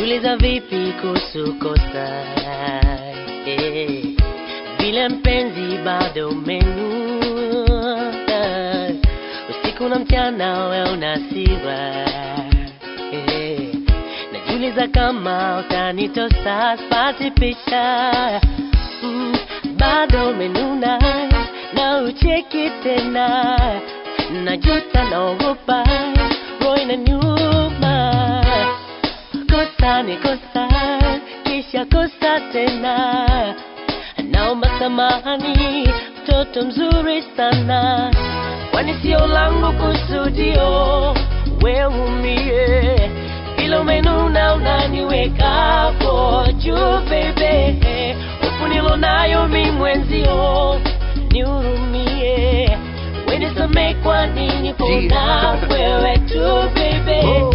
najiuliza vipi kuhusu kosa eh, vile mpenzi bado umenuna usiku na mchana we unasiwa eh, najiuliza kama utanitosa spati picha mm, bado umenuna na ucheki tena najuta naogopa roho inaniuma kosa ni kosa kisha kosa tena naomba samahani mtoto mzuri sana kwani sio langu kusudio weumie ila umenuna unaniwekapo juu bebe hofu nilonayo mi mwenzio nihurumie wenisame kwa nini pona wewe tu bebe Oh.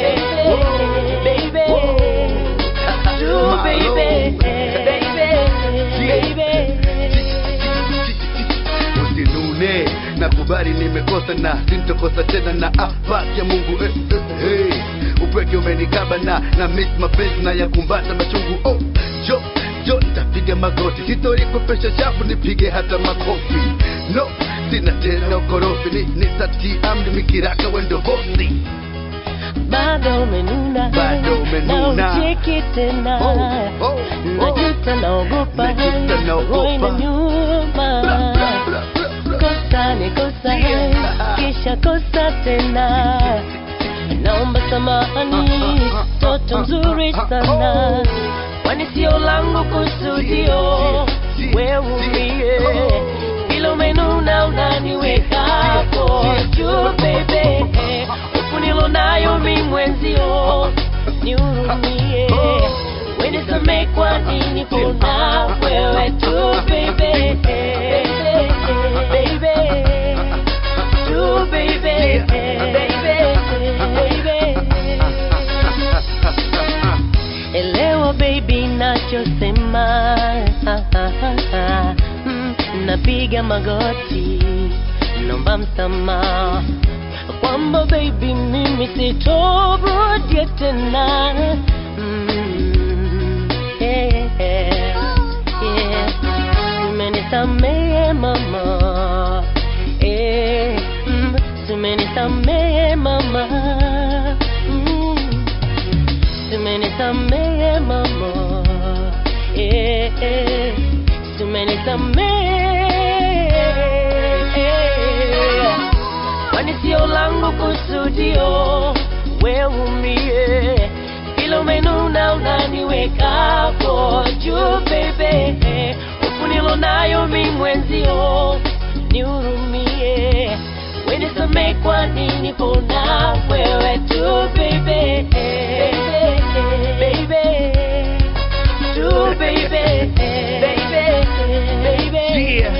Baby. Oh. Tu baby. Baby. Baby. usinune nakubali nimekosa na sintokosa tena na afaki ya mungu eh, eh, hey. upweke umenikaba na na miss mapenzi na yakumbata machungu oh, jo jo nitapiga magoti sitori kupesha chafu nipige hata makofi no sina tena ukorofi ni, nitati amri mikiraka wendo bosi bado umenuna Bado umenuna. na ucheki tena Oh, oh, oh. najuta naogopa Najuta naogopa. roho inaniuma Bla, bla, bla, bla, bla. kosa ni kosa Yeah. kisha kosa tena naomba samahani toto mzuri sana kwani sio langu kusudio weumie ila umenuna unaniwekapo juu bebe huku nilonayo mi mwenzio nihurumie wenisame kwa nini pona wewe tu bebe baby tu baby baby elewa baby nachosema Mm, napiga magoti nomba msamaha kwamba baby mimi sitorudia tena Mm, yeah, yeah. Umenisamehe mama eh, mm, umenisamehe mama mm, umenisamehe mama eh, eh, umenisamehe kwani sio langu kusudio weumie ila umenuna unaniwekapo juu bebe huku nilonayo mi mwenzio nihurumie wenisame kwa nini pona wewe tu bebe baby tu baby baby baby Yeah.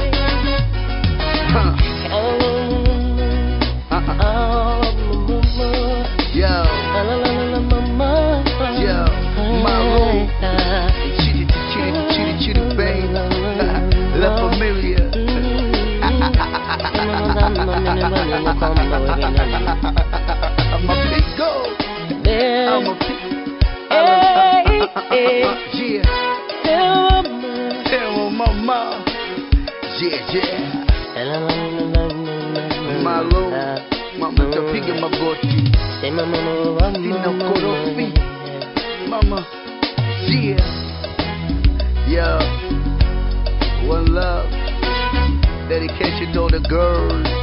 Huh. Oh, Uh-uh. Yo, Yo, Maroon. chitty chitty chitty chitty bang, La Familia. I'm a big go. I'm a big. Hey, hey. Yeah, tell my mama. Yeah, yeah. Malo, mama tapiga magoti. Sina korofi. Mama, yeah. Yo, one love. Dedication to all the girls.